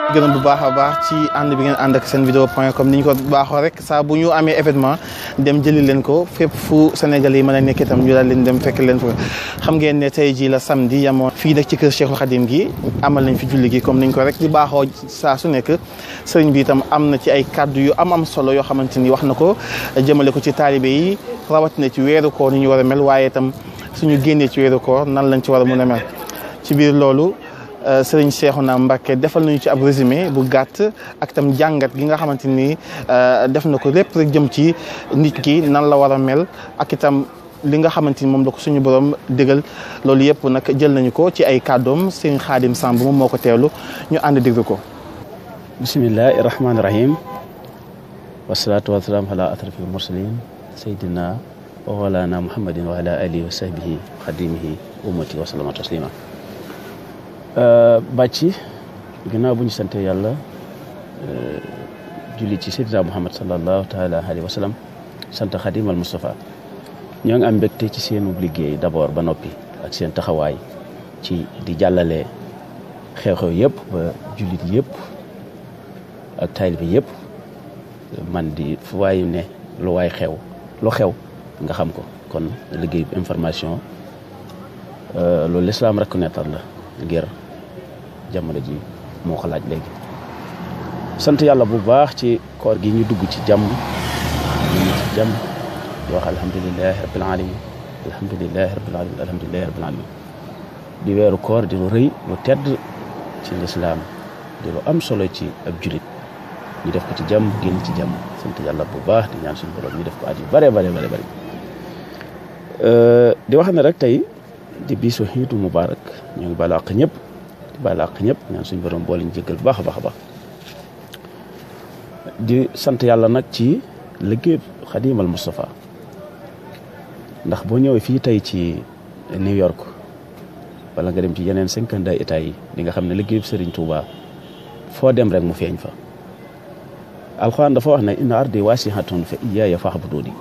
gërëm bu baax a baax ci ànd bi ngeen ànd ak seen vidéo point com ni ñu ko baaxoo rek saa bu ñu amee événement dem jëli leen ko fépp fu Sénégal yi mën a nekk itam ñu daal leen dem fekk leen fa xam ngeen ne tey ji la samedi yamoon fii nag ci kër Cheikhul Khadim gi amal nañ fi julli gi comme niñ ko rek di baaxoo saa su nekk sëriñ bi itam am na ci ay kàddu yu am am solo yoo xamante ni wax na ko jëmale ko ci taalibe yi rawatina ci weeru koor ni ñu war a mel waaye itam suñu génnee ci weeru koor nan lañ ci war a mën a mel ci biir loolu sëriñ Cheikhouna Mbacké defal nañu ci ab résumé bu gàtt ak tam jàngat gi nga xamante ni def na ko lépp rek jëm ci nit ki nan la war a mel ak itam li nga xamante ni moom la ko suñu borom dëggal loolu yëpp nag jël nañu ko ci ay kàddoom sëriñ Xaadim Samb moom moo ko teewlu ñu ànd déglu ko bismillahi rahmaani rahim wasalaatu wasalaam ala atrafil mursalin sayyidina wa walana muhammadin wa ala alihi wa sahbihi xadimihi ummati wa salama taslima bàcci ginnaaw bu ñu sante yàlla julli ci seydina muhammad salallahu taala alayhi wa sallam sant xadimal Moustapha ñoo ngi am mbégte ci seenu liggéey d'abord ba noppi ak seen taxawaay ci di jàllale xew-xew yëpp ba jullit yëpp ak taalibe yëpp man di fu waayu ne lu waay xew lu xew nga xam ko kon liggéey information loolu l'islam reconnaître la ngir jamono ji moo ko laaj léegi sant yàlla bu baax ci koor gi ñu dugg ci jàmm ñu ci jàmm di wax alhamdulilahi rabbil alamin alhamdulilahi rabbil alamin alhamdulilahi rabbil alamin di weeru koor di lu rëy lu tedd ci lislaam di lu am solo ci ab julit ñu def ko ci jàmm génn ci jàmm sant yàlla bu baax di ñaan suñu borom ñu def ko at yu bare bare bare bare di wax ne rek tey di bisu xiitu mubarak ñoo ngi baalu àq ñëpp di baalu àq ñëpp ñaan suñu borom boole ñu jéggal bu baax a baax a baax di sant yàlla nag ci liggéey xadimal Moustapha ndax boo ñëwee fii tey ci New York wala nga dem ci yeneen cinquante états yi di nga xam ne liggéeyub Serigne Touba foo dem rek mu feeñ fa alxuraan dafa wax ne inna ardi waasihatun fa iyaaya fa'buduni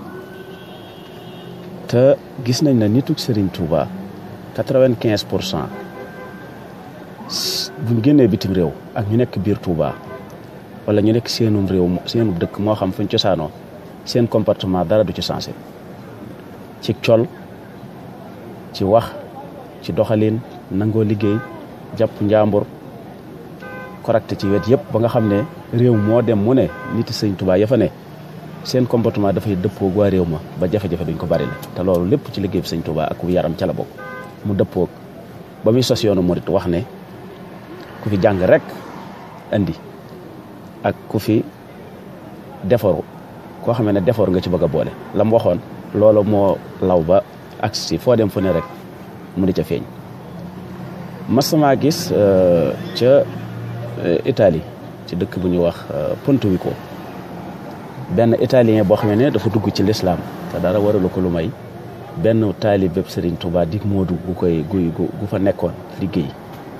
te gis nañ ne nituk Serigne Touba quatre-vingt-quinze pour cent buñ génnee bitim réew ak ñu nekk biir Touba wala ñu nekk seenum réew seenum dëkk moo xam fuñ cosaanoo seen comportement dara du ci changé ci col ci wax ci doxalin nangoo liggéey jàpp njàmbur correct ci wet yëpp ba nga xam ne réew moo dem mu ne nit sëñ Touba ya fa ne seen comportement dafay dëppoog waa réew ma ba jafe-jafe duñ ko bari la te loolu lépp ci liggéey bi sëñ Touba ak yaram ca la bokk mu dëppoog ba muy sos yoonu murit wax ne ku fi jàng rek andi ak ku fi defaru koo xam ne defaru nga ci bëgg a boole la mu waxoon loolu moo law ba agsi foo dem fu ne rek mu di ca feeñ masama gis ca Italie ci dëkk bu ñuy wax Pontevico benn italien boo xam ne dafa dugg ci lislaam te dara waralu ko lu may benn taalib bépp Serigne Touba di moodu gu koy gu gu fa nekkoon liggéey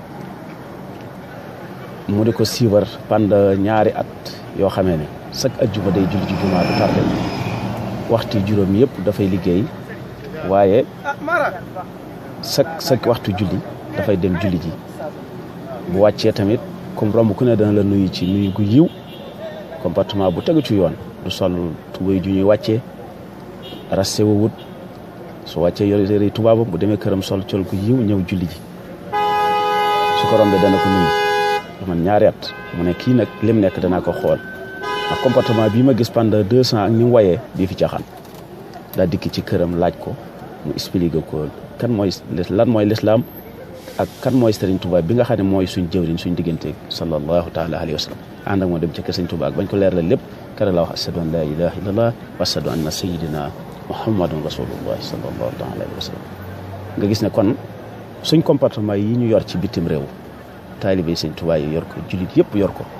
mu di ko siiwar pendant ñaari at yoo xamee ne chaque ajjuma day julli ci jumaa du tardé waxtu juróom yëpp dafay liggéey waaye chaque chaque waxtu julli dafay dem julli ji bu wàccee tamit comme romb ku ne dana la nuyu ci nuyu gu yiw comportement bu tegu ci yoon du sol tubéy ju ñuy wàccee raste wu wut su wàccee yor yore tubaabam bu demee këram sol col gu yiw ñëw julli ji su ko rombee dana ko nuyu man ñaari at mu ne kii nag lim nekk danaa ko xool ndax comportement bii ma gis pendant deux cent ak ni mu wayee bii fi caaxaan daa dikki ci këram laaj ko mu expliqué ko kan mooy lan mooy lislaam ak kan mooy Serigne Touba bi nga xam ne mooy suñ jëwriñ suñ diggante sallallahu taala alayhi wa sallam ànd ak moo dem ci kër Serigne Touba ak bañ ko leer la lépp kare la wax ashadu an la ilaha illallah wa ashadu anna sayidina muhammadun rasulullah sallallahu taala alayhi wa sallam nga gis ne kon suñ comportement yi ñu yor ci bitim réew taalibe sëñ Tuubaa yi yor ko jullit yëpp yor ko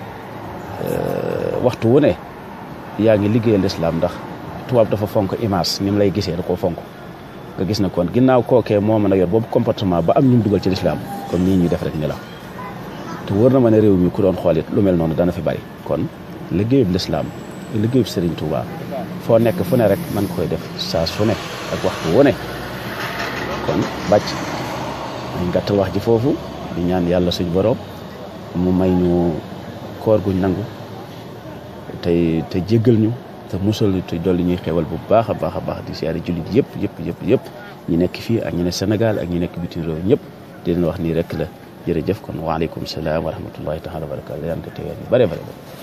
waxtu wu ne yaa ngi liggéeyal lislaam ndax tubaab dafa fonk image ni mu lay gisee da koo fonk nga gis na kon ginnaaw kookee moo mën a yor boobu comportement ba am ñu dugal ci lislaam kon nii ñuy def rek ni la te wër na ma ne réew mi ku doon xoolit lu mel noonu dana fi bari kon liggéeyub lislaam liggéeyub Sëriñ Tuubaa foo nekk fu ne rek man koy def saa su ne ak waxtu wu ne kon bàcc dañ gàttal wax ji foofu di ñaan yàlla suñ borom mu may ñu koor guñ nangu tey te jéggal ñu te musal ñu te dolli ñuy xewal bu baax a baax a baax di siyaare jullit yëpp yëpp yëpp yëpp ñi nekk fii ak ñi ne Sénégal ak ñi nekk bitim réew ñëpp di leen wax nii rek la jërëjëf kon waaleykum salaam wa rahmatullahi taala wa barakatu yaan ko teewee ñu bare bare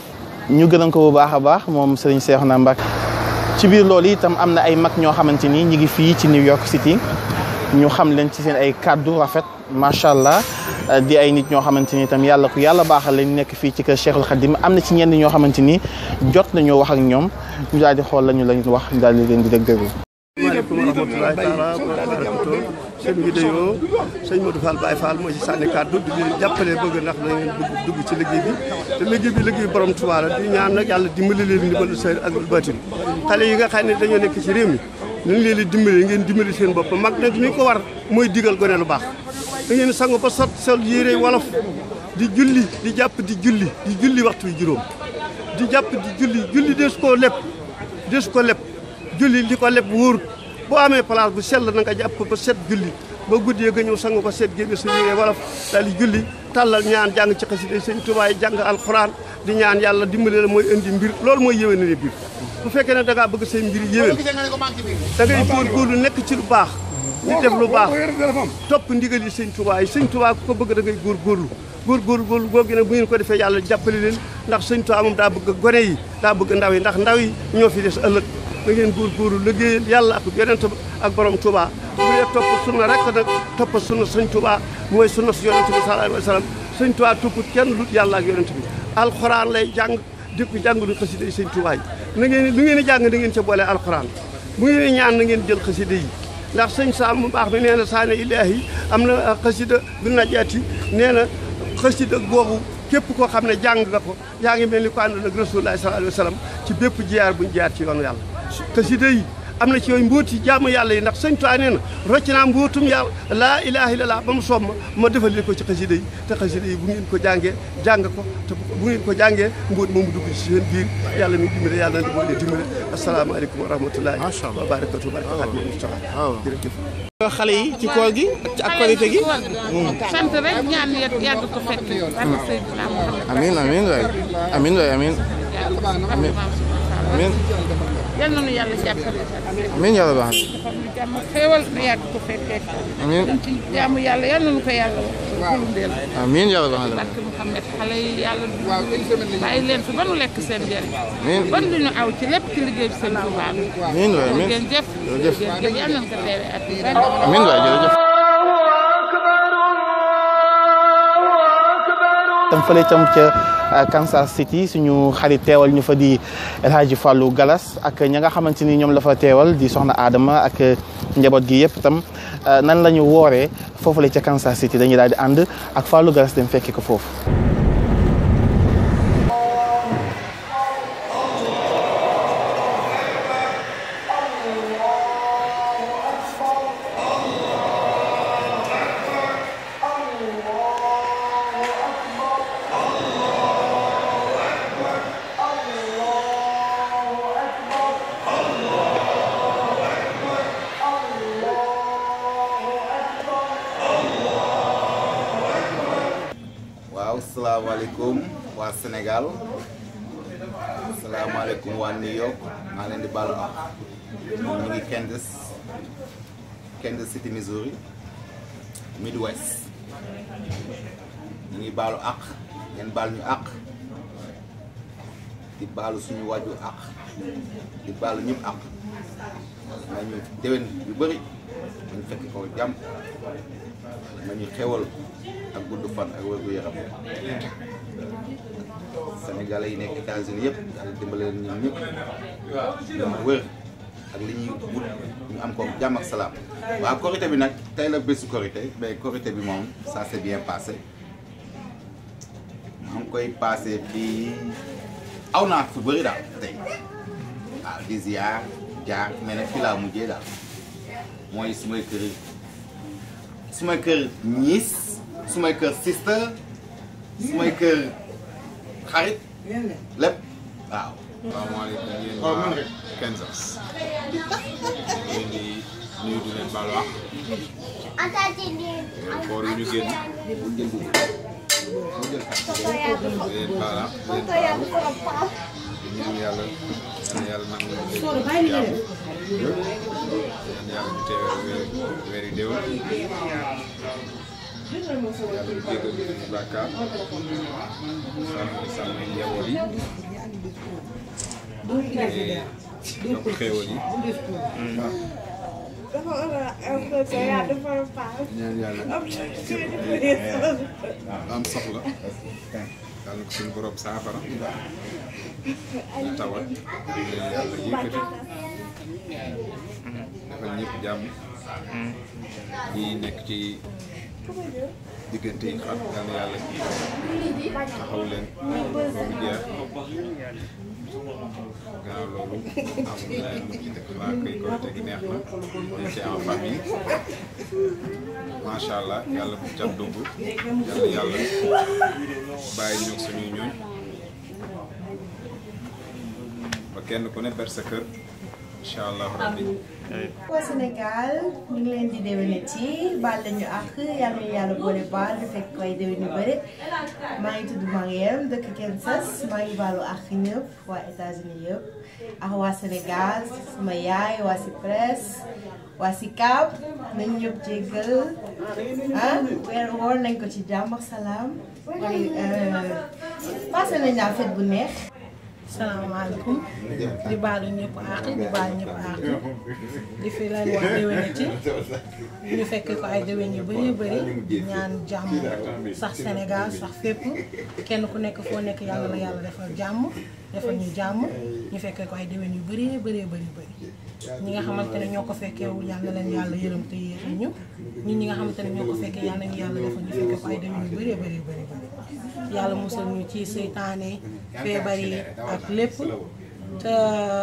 ñu gërëm ko bu baax a baax moom Serigne Cheikhouna Mbacké ci biir loolu itam am na ay mag ñoo xamante ni ñi ngi fii ci New York City ñu xam leen ci seen ay kàddu rafet macha allah di ay nit ñoo xamante ni itam yàlla ku yàlla baaxal lañ nekk fii ci kër Cheikhul Khadim am na ci ñenn ñoo xamante ni jot nañoo wax ak ñoom ñu daal di xool lañu lañ wax ñu daal di leen di dégg déglu. maaleykum wa rahmatulahi taala wa barakatu seen vidéo sëñ Modou Fall Baye Fall moo ci sànni kàddu di leen jàppale bëgg ndax da ngeen bëgg dugg ci liggéey bi te liggéey bi liggéey borom Tuubaa la di ñaan nag yàlla dimbali leen ndimbalu sër ak baatin xale yi nga xam ne dañoo nekk ci réew mi nañ leen di dimbali ngeen dimbali seen bopp mag nag ni ko war mooy digal gone lu baax da ngeen sangu ba sot sol yére wolof di julli di jàpp di julli di julli waxtu wi juróom di jàpp di julli julli des koo lépp des ko lépp julli li ko lépp wóor boo amee place bu sell na nga jàpp ko ba set julli ba guddee nga ñëw sangu ba set génne sa yére wolof daal di julli tàllal ñaan jàng ci xasida sëñ Tuubaa yi jàng alxuraan di ñaan yàlla dimbali la mooy indi mbir loolu mooy yéwén ne biir bu fekkee ne da ngaa bëgg say mbir yéwén da ngay góorgóorlu nekk ci lu baax di def lu baax topp ndigal yi sëñ Tuubaa yi sëñ Tuubaa ku ko bëgg da ngay góorgóorlu góorgóorlu góorlu googu nag bu ngeen ko defee yàlla jàppale leen ndax sëñ Tuubaa moom daa bëgg gone yi daa bëgg ndaw yi ndax ndaw yi ñoo fi des ëllëg da ngeen góorgóorlu liggéeyal yàlla ak yonent ak borom Tuubaa bu dee topp sunna rek nag topp sunna sëñ Tuubaa mooy sunna si yonent bi sallallahu alayhi wa sallam sëñ Tuubaa topput kenn lut yàlla ak yonent bi alxuraan lay jàng di ko jàng du xasida yi sëñ Tuubaa yi na ngeen lu ngeen di jàng da ngeen ca boole alxuraan bu ngeen di ñaan na ngeen jël xasida yi ndax sëñ Saam mu baax mi nee na saane ilaahi am na xasida du najaati nee na xasida googu képp koo xam ne jàng nga ko yaa ngi mel ni ko ànd nag Rasulullah sallallahu alayhi wa sallam ci bépp jiyaar buñ jiyaar ci yoonu yàlla xasida yi am na ci yooyu mbóoti jaamu yàlla yi ndax sëñ Tuubaa nee na rocc naa mbóotum yàlla laa ilaaha illallaah ba mu soom ma ma defal leen ko ci xasida yi te xasida yi bu ngeen ko jàngee jàng ko te bu ngeen ko jàngee mbóot moomu dugg ci seen biir yàlla mi dimbale yàlla na di boole dimbale asalaamaaleykum wa rahmatullahi wa barakatu baraka Xaadimu Mustafaa jërëjëf xale yi ci koor gi ak korite gi. sant rek ñaan yàgg ko fekk. barke Seydina Muhammad. amiin amiin waay amiin waay amiin amiin. amiin yal na nu yàlla jàppale. amiin yàlla baax defal nu jàmm xéewal na yàgg ko fekkee. amiin dañ ci jaamu yàlla yal na nu ko yàlla gulundeel. amiin yàlla baax na barke Muhammad xale yi yàlla bàyyi leen fi ba nu lekk seen njëriñ. amiin ban du ñu aw ci lépp ci liggéey bi seen Tuubaa bi. amiin waay amiin ngeen jëf. jërëjëf jërëjëf yal nañu ko teewee at yi ren. amiin waay jërëjëf tam fële tam ca Kansas City suñu xarit teewal ñu fa di El Hadji Fallou Galas ak ña nga xamante ni ñoom la fa teewal di soxna Adama ak njaboot gi yëpp tam nan la ñu wooree foofu la ca Kansas City dañuy daal di ànd ak Fallou Galas dem fekki ko foofu. waaw salaamaaleykum waa Sénégal salaamaaleykum waa New York maa leen di baalu ak ñu ngi Kansas Kansas City Missouri Midwest ñu ngi baalu ak ngeen baal ñu ak di baalu suñu wàjju ak di baalu ñëpp ak nañu déwén yu bëri ñu fekk ko jàmm nañu xewal ak gudd fan ak wér gu yaram Sénégalais yi nekk États-Unis yëpp yàlla dimbale leen ñoom ñëpp ñu am wér ak li ñuy wut ñu am ko jàmm ak salaam. waaw korité bi nag tey la bésu korité mais korité bi moom ça s'est bien passé maa ngi koy passé fii aw naa fu bëri daal tey waaw di ziar jaar mais nag fii laa mujjee daal mooy sumay kër sumay kër ñiis sumay kër sister sumay kër xarit lépp waaw. salaamaaleykum yéen waa Kansas leen di nuyu di leen baalu àq koor yu ñu génn di leen baala di leen baalu di ñaan yàlla yal na yàlla nangu leen jàmm yal na yàlla ñu teewee weer weer yi déwén yàlla ñu jéggal ñu suñu bàkkaar sàmm sàmm njaboot yi te yokk xéewal yi ñaan yàlla am soxla yàlla na ko suñu borom saafara ñu tawat leen yàlla yëkkati defal ñëpp jàmm ñi nekk ci diggante yi xam yal na yàlla taxaw leen ba mu jeex gannaaw loolu amul leneen lu ci def waa kay korite gi neex na dañ ci en famille macha allah yàlla bu cat dugg yàlla yàlla bàyyi ñoog suñuy ñooñ ba kenn ku ne ber sa kër incha allah rabbi waa Sénégal ñu ngi leen di déwénati baal lañu ak yal nañu yàlla boole baal di fekk ay déwén yu bëri maa ngi tudd Mariam dëkk Kansas maa ngi baalu ak ñëpp waa États-Unis yëpp ak waa Sénégal sama yaay waa si presse waa si Cap nañu ñëpp jéggal ah weeru woor nañ ko ci jàmm ak salaam passé nañ daal fête bu neex. salaamaaleykum di baalu ñëpp àq di baalu ñëpp àq di fi leen wax déwénati ñu fekk ko ay déwén yu bëree bëri ñaan jàmm sax Sénégal sax fépp kenn ku nekk foo nekk yàlla la yàlla defal jàmm defal ñu jàmm ñu fekkee ko ay déwén yu bëree bëree bëri bëri ñi nga xamante ne ñoo ko fekkeewul yàlla leen yàlla yërëm te yéexe ñu ñun ñi nga xamante ne ñoo ko fekkee yàlla ñu yàlla defal ñu fekkee ko ay déwén yu bëree bëri bëri bëri yàlla musal ñu ci seytaane feebar yi ak lépp te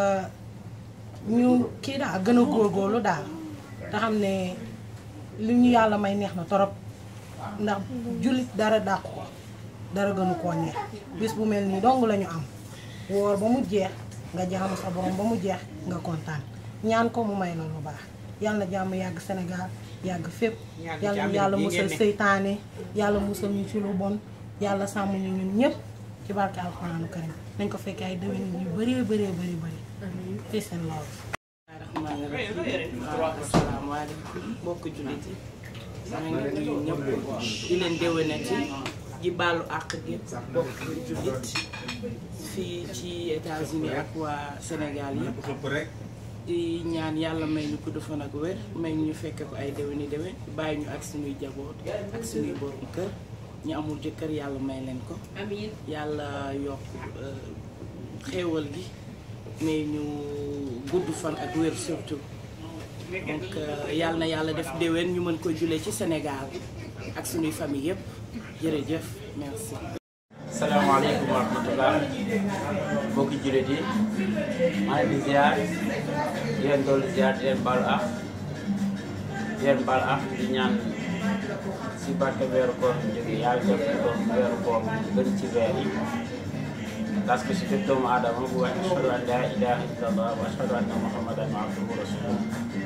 ñu kii daal gën a góorgóorlu daal te xam ne li ñu yàlla may neex na torop ndax jullit dara dàq ko dara gënu koo neex bis bu mel nii dong la ñu am woor ba mu jeex nga jaamu sa borom ba mu jeex nga kontaan ñaan ko mu may la lu baax yàlla na jàmm yàgg Sénégal yàgg fépp yàlla ñu yàlla musal seytaane yàlla musal ñu ci lu bon yàlla sàmm ñu ñun ñëpp ci barke alxuraanu karim nañ ko fekkee ay déwén yu bëree bëree bëri bëri fii seen loolu rahmaani rahiim waaw asalaamaaleykum mbokk jullit yi maa ngi nuyu ñëpp di leen déwénati di baalu àq gépp mbokk jullit fii ci États-Unis ak waa Sénégal yëpp di ñaan yàlla may ñu gudd fan ak wér may ñu fekke ko ay déwéni déwén bàyyi ñu ak suñuy jaboot ak suñuy borom kër ñu amul jëkkër yàlla may leen ko yàlla yokk xéewal gi mais ñu gudd fan ak wér surtout donc yàlla na yàlla def déwén ñu mën ko julee ci Sénégal ak suñuy famille yëpp jërëjëf merci. salaamaaleykum wa rahmatulah mbokki jullit yi maa ngi di ziar di leen dolli ziar di leen baal ak di leen baal ak di ñaan si barke weeru koor bu jógee yàlla def ko weeru koor bu gën ci weer yi parce que si bépp doomu aadama bu wax ashhadu an laa ilaaha illallah wa ashhadu anna muhammadan abduhu wa rasuluh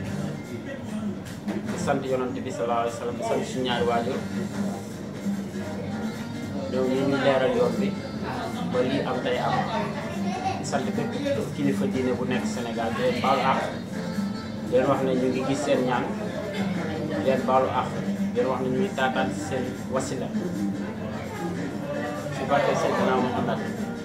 di sant yonante bi sallallahu alayhi wa sallam di sant suñu ñaari waajur ñoom ñu ñu leeral yoon bi ba lii am tey am di sant bépp kilifa diine bu nekk Sénégal di leen baalu àq di leen wax ne ñu ngi gis seen ñaan di leen baalu àq di leen wax ne ñu ngi taataan seen wasila si barke Seydina Muhammad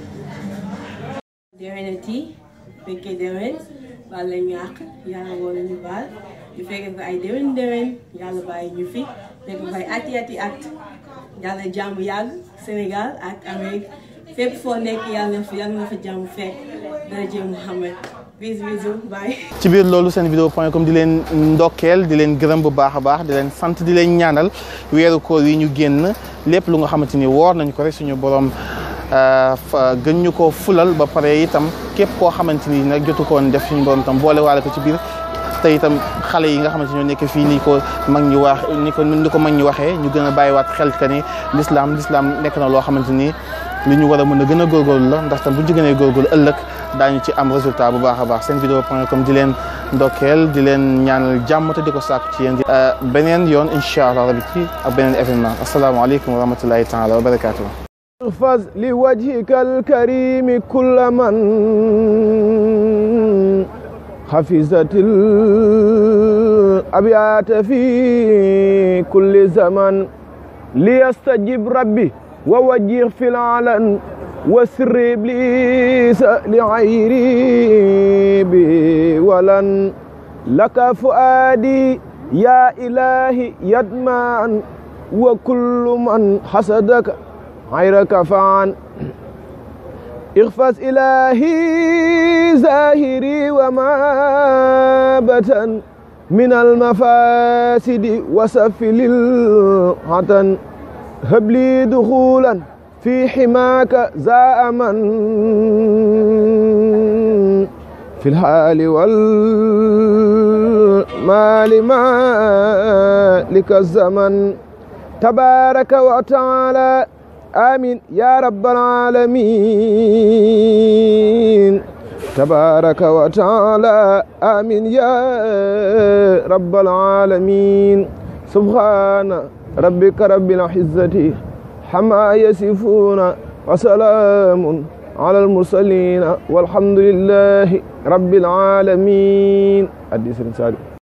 déwénati fekkee déwén baal lañu àq yàlla wala ñu baal ñu fekkee ko ay déwén déwén yàlla bàyyi ñu fi fekk ko ay ati ati at yàlla jàmm yàgg Sénégal ak Amérique fépp foo nekk yàlla fa yàlla na fa jàmm fekk daraje Muhammad bis bisou bye ci biir loolu seen vidéo point com di leen ndokkeel di leen gërëm bu baax a baax di leen sant di leen ñaanal weeru koor yi ñu génn lépp lu nga xamante ni woor nañ ko rek suñu borom gën ñu ko fulal ba pare itam képp koo xamante ni nag jotu koon def suñu borom tam boole waale ko ci biir te itam xale yi nga xamante ñoo nekk fii ni ko mag ñi wax ni ko ni ko mag ñi waxee ñu gën a bàyyiwaat xel que ni l'islam l'islam nekk na loo xamante ni li ñu war a mën a gën a góorgóorlu la ndax tam bu ñu ci gënee góorgóorlu ëllëg daañu ci am résultat bu baax a baax seen vidéo point com di leen ndokkeel di leen ñaanal jàmm te di ko sàkku ci yéen beneen yoon incha allah rabi ci ak beneen événement asalaamaaleykum wa rahmatullahi taala wa barakatuh احفظ لوجهك الكريم كل من حفظت الأبيات في كل زمن ليستجب ربي ووجه في العلن وسر إبليس لعيري بي ولن لك فؤادي يا إلهي يدمان وكل من حسدك غيرك فعن اغفز إلهي زاهري وما بتن من المفاسد وسفل العتن هب لي دخولا في حماك زاء من في الحال والمال مالك الزمن تبارك وتعالى آمين يا رب العالمين تبارك وتعالى آمين يا رب العالمين سبحان ربك رب العزة حما يصفون وسلام على المرسلين والحمد لله رب العالمين حديث سالم